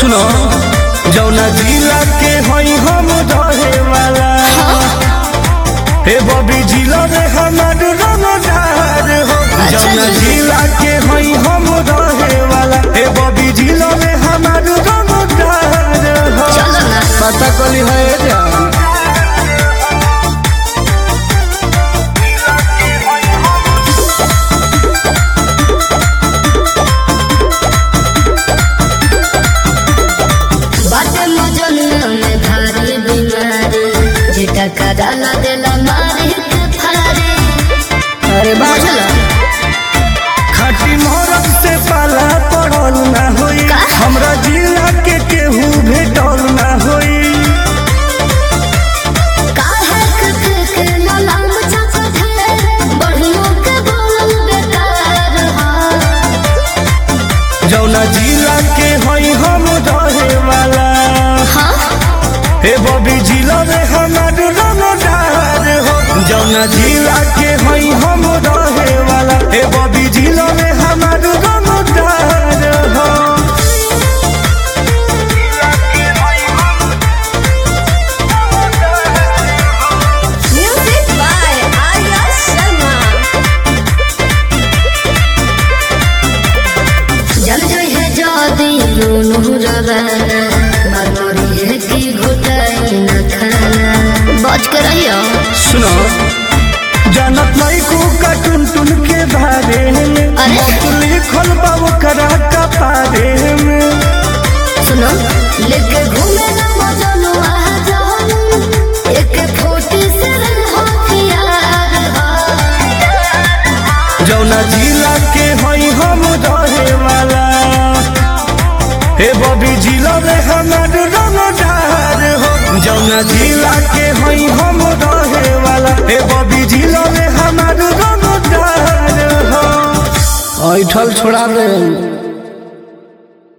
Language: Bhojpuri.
सुनो जौना जिला के हई हम रहे वाला हे बबी जिला में हमार रंगदार हो अच्छा जौना जी। जिला के हई हम रहे वाला हे बबी जिला में हमार रंगदार हो चलो ना पता कली है जान बाटे मजनुआ में भारी बीमारी जेटा कराला देला मारे के फारे अरे बुझला खाटी मोरब से पाला पड़ल ना होई का? हमरा जिला के केहू भेटल ना होई काहे के के के ललाम चाचा थे बढ़ियों के बोलल बेकार हा जौना जिला के हई हम रहे वाला हाँ हे बबी जिला में हमार रंगदार हो जौना जिला के हई हम रहे वाला हे बबी जिला में हमार रंगदार हो म्यूजिक बाय आर्या शर्मा जल जय है जादी दोनों रवाना मरमरी है की घुटाई न खाना बच कर रहियो सुनो जानत नहीं को का टुन टुन के बारे में अरे? मत लिखल बा ओकरा का पारे में सुनो लेके घूमे ना मजनू आ जाओ एक फोटी से हथियार हा जौना जिला के हई हम रहे वाला हे बबी जिला में हमार रंगदार हो जौना जिला के हई हम रहे वाला हे बबी जिला में हमार रंगदार हो ऐठल छोड़ा दे